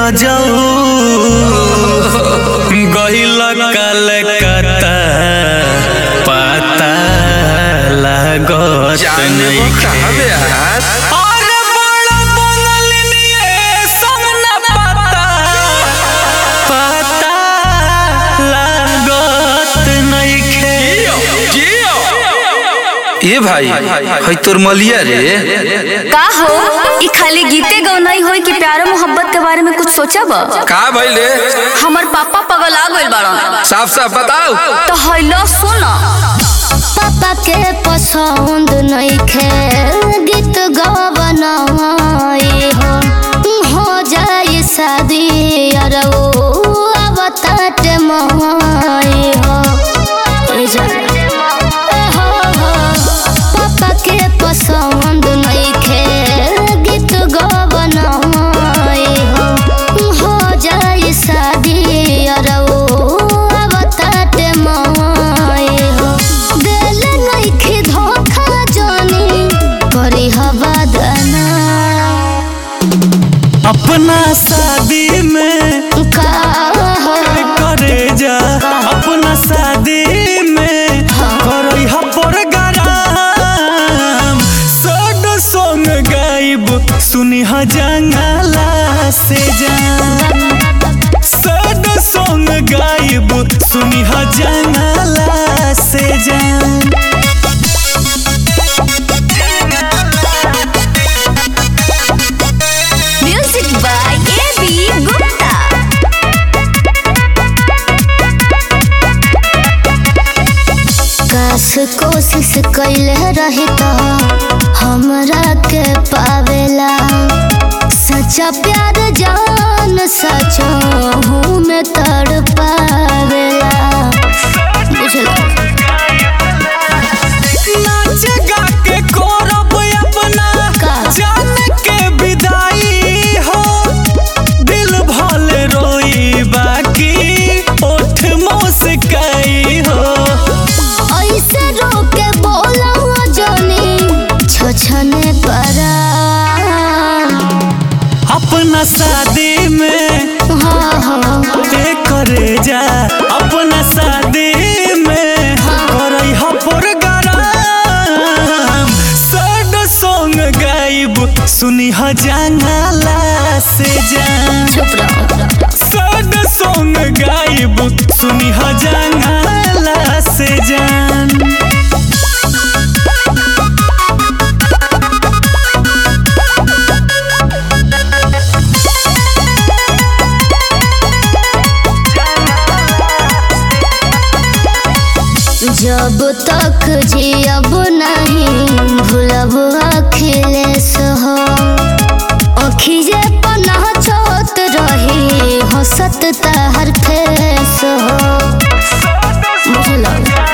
रजऊ गहिल कलकत्ता पता लागत जाने वो नइखे। कहाँ बे यार अरे बड़ा बनल निये समना पता पता लागत नइखे ए भाई है तोर मलिया रे का हो ई खाली गीते गौनाई होई कि प्यार मोहब्बत के बारे में कुछ सोचब का भइल रे हमर पापा पगल आ गइल बाड़न साफ साफ बताओ तो हैलो सुन पापा के पसंद नइखे गीत गवनाई हो हो जाए शादी अर ओ अवताट माई हो ए जा- ए हो हो। पापा के पसंद नइखे गीत गवनाई हो हो जाए शादी अर ओ अवताट माई हो दिल नइखे धोखा जानी करी हवा दना अपना शादी में का हो करे जा अपना शादी में करई ह प्रोग्राम सड सॉन्ग गाइब सुनी ह जंगला से जान सड सॉन्ग गाइब सुनी ह जंगला से जान music by A B Gupta काश कोशिश कैले रही तो हमरा के पावेला सच्चा प्यार जान सचो हूँ मैं तड़ पावेला बुझला नाच गा के करब अपना का? जान के विदाई हो दिल भले रोई बाकी ओठ मुस्काई हो ऐसे रोके बोला जानी छछने परा अपना शादी में हाँ हाँ पे करे जा अपना शादी में करई ह प्रोग्राम सड सॉन्ग गाइब सुनी ह जंगला से जान चुप रहो सड सॉन्ग गाइब सुनी ह जंगला से जान जब तक जियब नहीं भूलब अखिलेश हो अखिजे पनाह छोत रही हंसत तहर फेस हो बुझलो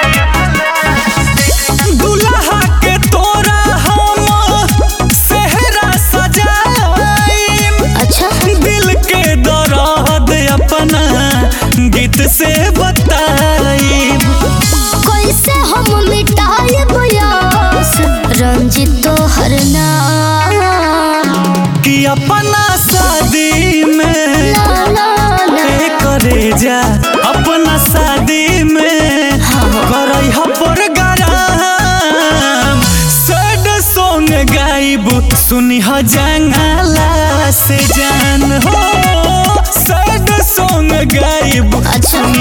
दुल्हा के तोरा हम सेहरा सजाइम अच्छा दिल के दर्द अपना गीत से बताइब कैसे हम मिटाए बयास रंजित तो हर नाम कि अपना शादी में ला ला ला पे करे जा अपना शादी में करई ह प्रोग्राम सड सॉन्ग गाइब सुनी ह जंगला से जान हो सड सॉन्ग गाइब अच्छा